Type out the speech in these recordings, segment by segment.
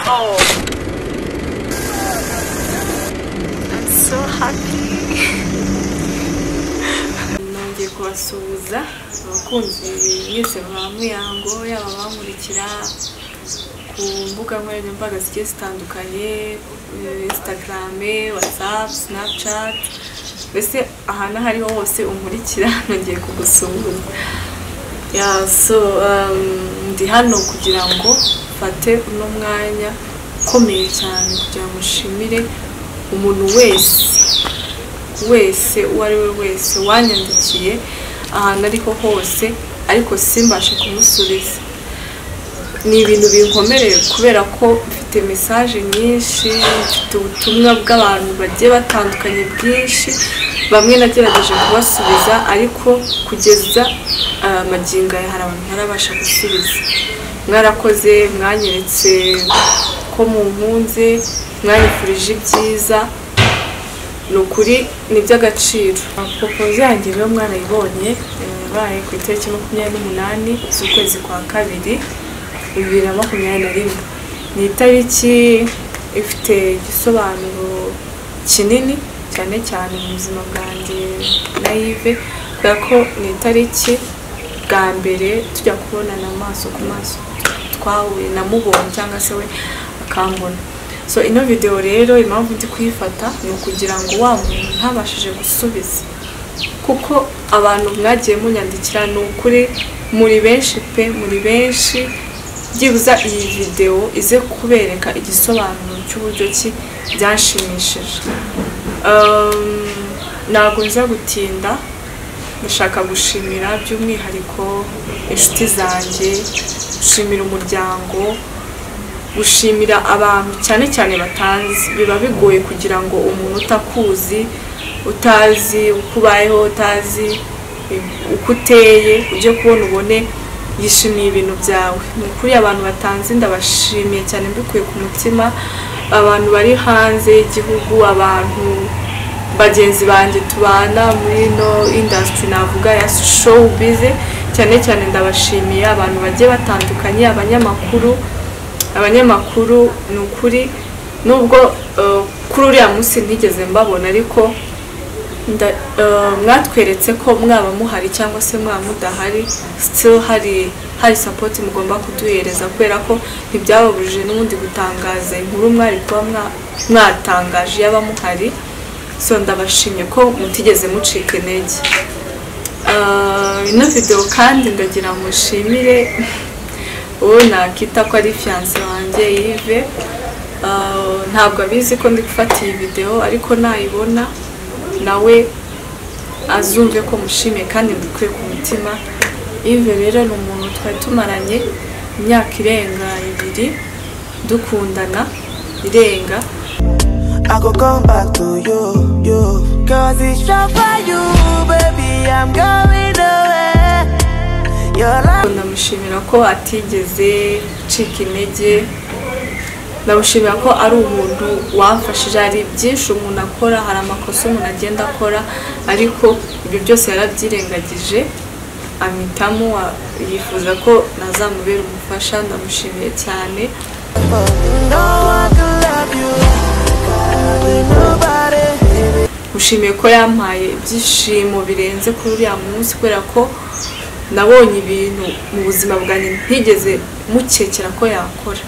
Oh. I'm so happy. Nongeye kubasuhuza abakunzi mwese ba Muyango yaba abankurikira ku mbuga nkoranyambaga zigiye zitandukanye eh, Instagram, WhatsApp, Snapchat mbese ahantu aho ariho hose unkurikira nongeye kugusuhuza ya so um, ndi hano kugira ngo mfate uno mwanya ukomeye cyane kugira ngo nshimire umuntu wese wese uwo ari we wese wanyandikiye ahantu ariho hose ariko simbashe kumusubiza ni ibintu binkomereye kubera ko mfite mesaje nyinshi mfite ubutumwa bw'abantu bagiye batandukanye bwinshi bamwe nagerageje kubasubiza ariko kugeza ah, magingo aya hari abantu ntarabasha gusubiza mwarakoze mwanyeretse ko munkunze mwanyifurije ibyiza ni ukuri ni iby'agaciro propoze yanjye rero mwarayibonye eh, yabaye ku itariki makumyabiri n'umunani z'ukwezi kwa kabiri bibiri na makumyabiri na rimwe ni itariki ifite igisobanuro kinini cyane cyane mu buzima bwanjye na Yves kubera ko ni itariki bwa mbere tujya kubonana amaso ku maso twahuye namubonye cyangwa se we akambona so ino video rero impamvu ndi kuyifata ni ukugira ngo wa muntu ntabashije gusubiza kuko abantu mwagiye munyandikira ni ukuri muri benshi pe muri benshi byibuza iyi videwo ize kubereka igisobanuro cy'uburyo ki byanshimishije Um, ntabwo nza gutinda ndashaka gushimira by'umwihariko inshuti zanjye gushimira umuryango gushimira abantu cyane cyane batazi biba bigoye kugira ngo umuntu utakuzi utazi uko ubayeho utazi uko uteye ujye kubona ubone yishimiye ibintu byawe ni ukuri abantu batanzi ndabashimiye cyane mbikuye ku mutima abantu bari hanze y'igihugu abantu bagenzi banjye tubana muri ino indasitiri navuga ya showu bize cyane cyane ndabashimiye abantu bagiye batandukanye abanyamakuru abanyamakuru ni ukuri nubwo eh, kuri uriya munsi ntigeze mbabona ariko nda- eh, mwatweretse ko mwaba muhari cyangwa se mwaba mudahari still hari hari support mugomba kuduhereza kubera ko ntibyababujije n'ubundi gutangaza inkuru mwari kuba mwa- mwatangaje yaba muhari so ndabashimye ko mutigeze mucika intege Ah, ino video kandi ndagira ngo mushimire uwo nakita ko ari fiyanse wanjye yive ntabwo abizi ko ndi gufata iyi video ariko nayibona nawe azumve ko mushimiye kandi mbikuye ku mutima yive rero ni umuntu twari tumaranye imyaka irenga ibiri dukundana irenga I go come back to you, you. Cause it's just for you, baby. I'm going away. Your love. ndamushimira ko atigeze acika intege ndamushimira ko ari umuntu wamfashije hari byinshi umuntu akora hari amakosa umuntu agenda akora ariko ibyo byose yarabyirengagije amwitamo a- yifuza ko nazamubera umufasha ndamushimiye cyane No one can love you. God, ain't nobody. mushimiye ko yampaye ibyishimo birenze kuri uriya munsi kubera ko nabonye ibintu mu buzima bwanjye ntigeze mukekera ko yakora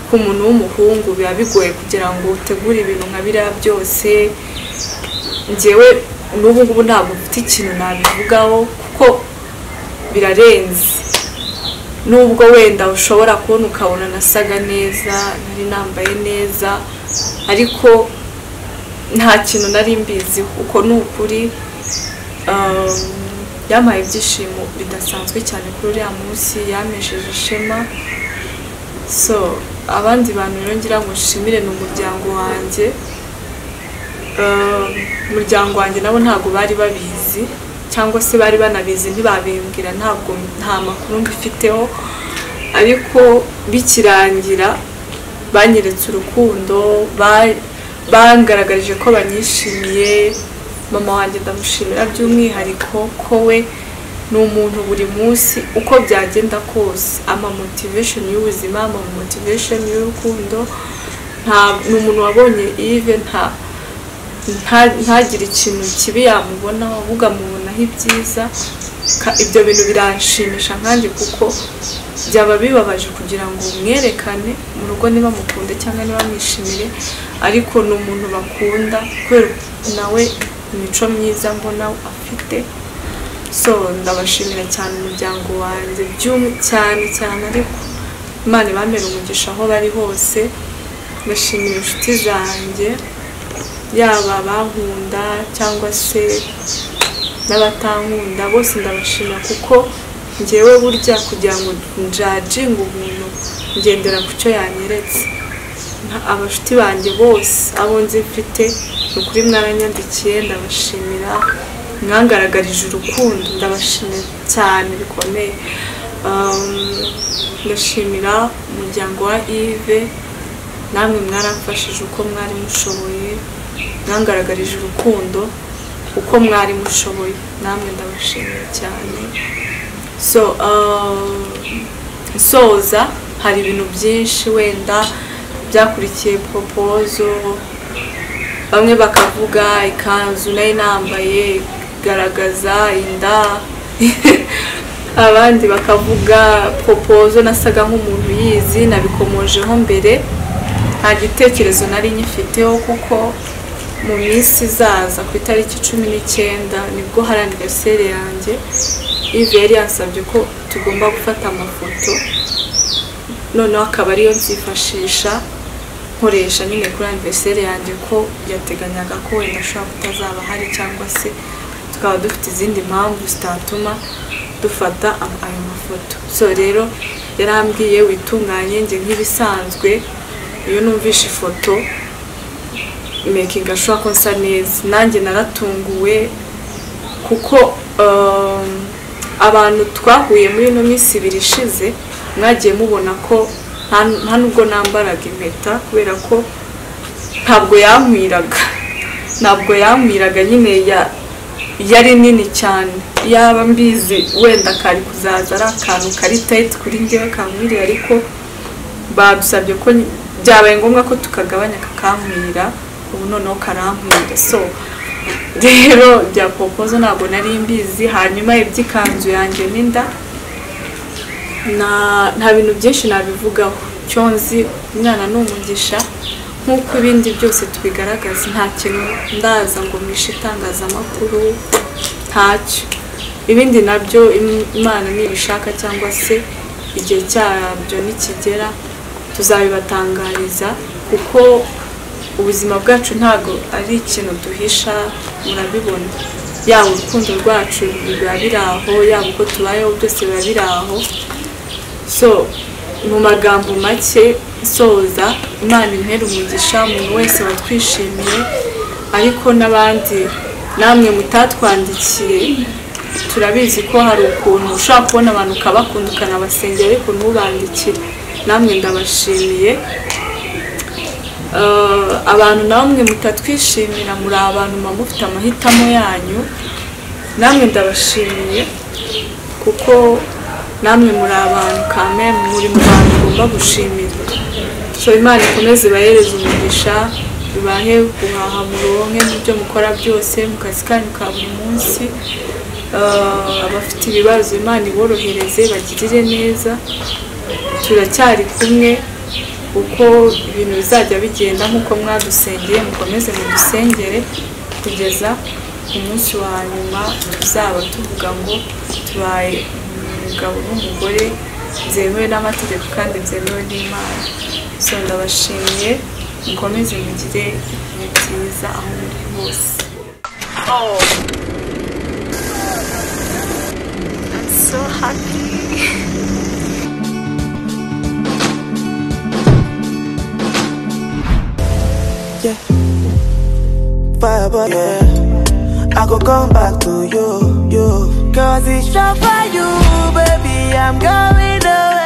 ku muntu w'umuhungu biba bigoye kugira ngo utegure ibintu nka biriya byose ngewe n'ubu ngubu ntabwo mfite ikintu nabivugaho kuko birarenze nubwo wenda ushobora kubona ukabona nasaga neza nari nambaye neza ariko nta kintu nari mbiziho uko ni ukuri um, yampaye ibyishimo bidasanzwe cyane kuri uriya munsi yamesheje ishema so abandi bantu rero ngira ngo nshimire ni umuryango wanjye Um, umuryango wanjye nabo ntabwo bari babizi cyangwa se bari banabizi ntibabimbwira ntabwo nta makuru mbifiteho ariko bikirangira banyeretse urukundo ba- bangaragarije ko banyishimiye mama wanjye ndamushimira by'umwihariko ko we ni umuntu buri munsi uko byagenda kose ama motivation y'ubuzima ama motivation y'urukundo nta ni umuntu wabonye Yves nta nta- ntagire ikintu kibi yamubonaho ahubwo amubonaho ibyiza Ka- ibyo bintu biranshimisha nkanjye kuko byaba bibabaje kugira ngo mwerekane mu rugo niba mukunde cyangwa niba mwishimire ariko ni umuntu bakunda kubera nawe imico myiza mbona afite so ndabashimira cyane umuryango wanjye by'um- cyane cyane ariko imana ibamere umugisha aho bari hose ndashimira inshuti zanjye yaba abankunda cyangwa se n'abatankunda bose ndabashimira kuko ngewe burya kugira ngo njajinge umuntu ngendera ku cyo yanyeretse Nta- abashuti banjye bose abo nzi mfite ni ukuri mwaranyandikiye ndabashimira mwangaragarije urukundo ndabashimira cyane bikomeye Um, ndashimira umuryango wa Yves namwe mwaramfashije uko mwari mushoboye mwangaragarije urukundo uko mwari mushoboye namwe ndabashimira cyane so uh, soza hari ibintu byinshi wenda byakurikiye propozo bamwe bakavuga ikanzu nayo nambaye igaragaza inda abandi bakavuga propozo nasaga nk'umuntu yizi nabikomojeho mbere nta gitekerezo nari nyifiteho kuko mu minsi izaza ku itariki cumi n'icyenda nibwo hari aniveriseri yanjye ivi yari yansabye ko tugomba gufata amafoto noneho akaba ariyo nzifashisha nkoresha nyine kuri aniveriseri yanjye ko yateganyaga ko wenda ashobora kutazaba ahari cyangwa se tukaba dufite izindi mpamvu zitatuma dufata am- ayo mafoto so rero yarambwiye witunganye njye nk'ibisanzwe iyo numvishe ifoto mekinga ashobora ko nsa neza nanjye naratunguwe kuko um, abantu twahuye muri ino minsi ibiri ishize mwagiye mubona ko nta- nta nubwo nambaraga impeta kubera ko ntabwo yamwiraga ntabwo yamwiraga nyine ya- yari nini cyane yaba mbizi wenda kari kuzaza ari akantu kari tayiti kuri ngewe kamwiriye ariko badusabye ko ny- byabaye ngombwa ko tukagabanya kakamwira ubu noneho karamwira so rero bya popozo ntabwo nari mbizi hanyuma iby'ikanzu yanjye n'inda na- nta bintu byinshi nabivugaho icyo nzi umwana ni umugisha nk'uko ibindi byose tubigaragaza nta kintu ndaza ngo mwishe itangazamakuru ntacyo ibindi nabyo im- imana nibishaka cyangwa se igihe cyabyo nikigera tuzabibatangariza kuko ubuzima bwacu ntabwo ari ikintu duhisha murabibona yaba urukundo rwacu biba biri aho yaba uko tubayeho byose biba biri aho so mu magambo make soza imana impera umugisha umuntu wese watwishimiye ariko n'abandi namwe mutatwandikiye turabizi ko hari ukuntu ushobora kubona abantu ukabakunda ukanabasengera ariko ntubandikire namwe ndabashimiye Eh, abantu namwe mutatwishimira muri abantu muba mufite amahitamo yanyu namwe ndabashimiye kuko namwe muri abantu kame muri mu bantu ugomba gushimira so imana ikomeze ibahereze umugisha ibahe guhaha muronke mu byo mukora byose mu kazi kanyu ka buri munsi Eh, abafite ibibazo imana iborohereze bagirire neza turacyari kumwe uko ibintu bizajya bigenda nk'uko mwadusengeye mukomeze mudusengere kugeza ku munsi wa nyuma tuzaba tuvuga ngo tubaye umugabo n'umugore byemewe n'amategeko kandi byemewe n'imana so ndabashimiye mukomeze mugire ibihe byiza aho muri hose yeah. Forever, yeah. I go come back to you, you. Cause it's just for you, baby. I'm going away.